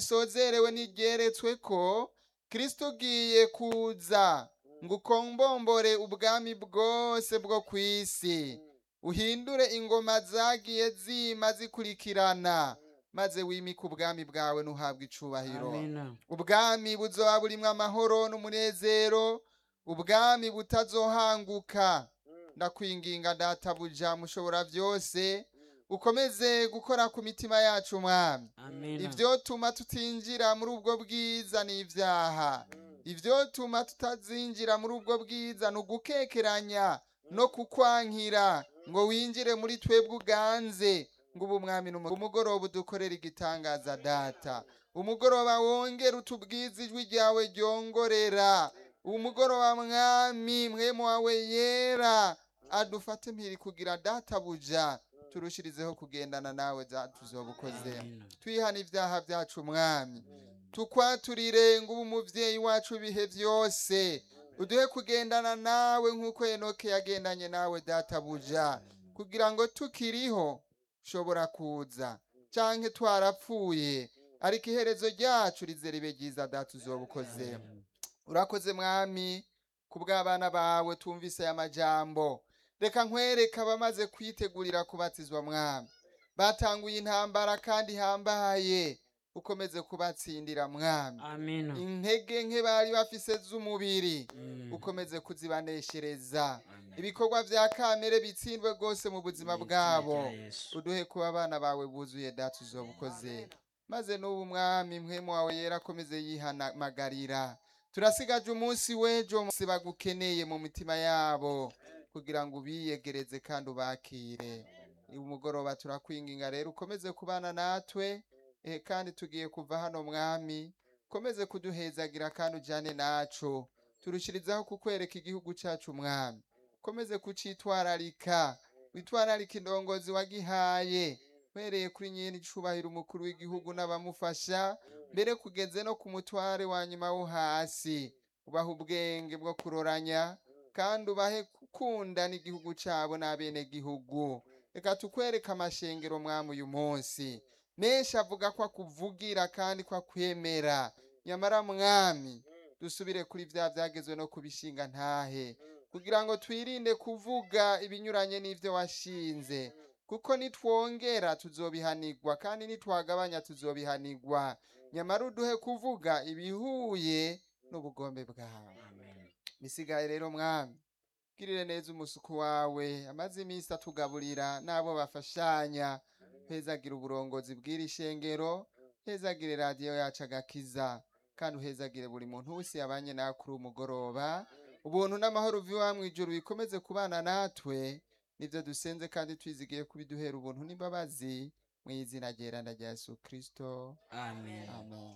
risozerewe n'iryeretswe ko kristo ugiye kuza ngo ukombombore ubwami bwose bwo ku isi uhindure ingoma zagiye zima zikurikirana maze wimike ubwami bwawe ntuhabwe icubahiro amina ubwami buzoba burimwo amahoro n'umunezero ubwami butazohanguka ndakwinginga databuja mushobora byose ukomeze gukora ku mitima yacu mwami amina ibyo tuma tutinjira muri ubwo bwiza ni ibyaha ibyo tuma tutazinjira muri ubwo bwiza ni ugukekeranya no kukwankira ngo winjire muri twebwe uganze ngo ubu mwami n'umu- umugoroba udukorere igitangaza data umugoroba wongere utubwize ijwi ryawe ryongorera umugoroba mwami mwemu wawe yera adufate mpiri kugira databuja turushirizeho kugendana nawe tuzobukoze Amina. twihana ibyaha byacu mwami tukwaturire ngo ube umuvyeyi wacu ibihe byose uduhe kugendana nawe nk'uko enoke yagendanye nawe databuja kugira ngo tukiriho ushobora kuza canke twarapfuye ariko iherezo ryacu rize ribe ryiza data uzobukoze urakoze mwami ku bw'abana bawe tumvise aya majambo reka nkwereka abamaze kwitegurira kubatizwa mwami batanguye intambara kandi ihambaye ukomeze kubatsindira mwami amina intege nke bari bafise z'umubiri Mm. ukomeze kuzibaneshereza Amen. ibikorwa vya kamere bitsindwe rwose mu buzima Mu izina bwabo rya Yesu. uduhe kuba abana bawe buzuye data uzobukoze maze n'ubu mwami mpwemu wawe yera akomeze yihamagarira turasigaje umunsi w'ejo munsi bagukeneye mu mitima yabo kugira ngo ubiyegereze kandi ubakire uyu mugoroba turakwinginga rero ukomeze kubana natwe eh, kandi tugiye kuva hano mwami ukomeze kuduhezagira kandi ujyane nacu turushirizaho kukwereka igihugu cyacu mwami ukomeze kucitwararika witwararika indongozi wagihaye uhereye kuri nyine icubahiro umukuru w'igihugu n'abamufasha mbere kugeze no ku mutware wa nyuma wo hasi ubaha ubwenge bwo kuroranya kandi ubahe gukunda n'igihugu cyabo n'abenegihugu reka tukwereke amashengero mwami uyu munsi menshi avuga ko akuvugira kandi ko akwemera nyamara mwami dusubire kuri bya byagezwe no kubishinga ntahe kugira ngo twirinde kuvuga ibinyuranye n'ibyo washinze kuko nitwongera tuzobihanigwa kandi nitwagabanya tuzobihanigwa nyamara uduhe kuvuga ibihuye n'ubugombe bwawe bisigaye rero mwami girire neza umusuku wawe amaze iminsi atugaburira n'abo bafashanya hezagira uburongozi bw'iri shengero hezagire radiyo yacu agakiza kandi uhezagire buri muntu wese yabanye nawe kuri uyu mugoroba ubuntu n'amahoro uva mu ijuru bikomeze kubana natwe nibyo dusenze kandi twizigiye kubiduhera ubuntu n'imbabazi mu izina ryeranda rya yesu kirisito amen amen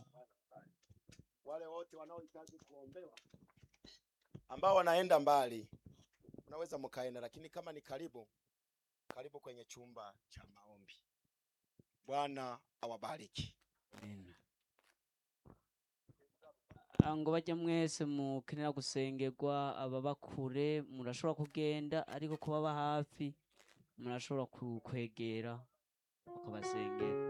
wale wote wanaohitaji kuombewa ambao wanaenda mbali unaweza mkaenda, lakini kama ni karibu, karibu kwenye chumba cha maombi. Bwana awabariki. Amen. Ah, ngo bajya mwese mukenera gusengerwa ababa kure murashobora kugenda ariko kubaba hafi murashobora ku- kwegera bakabasengera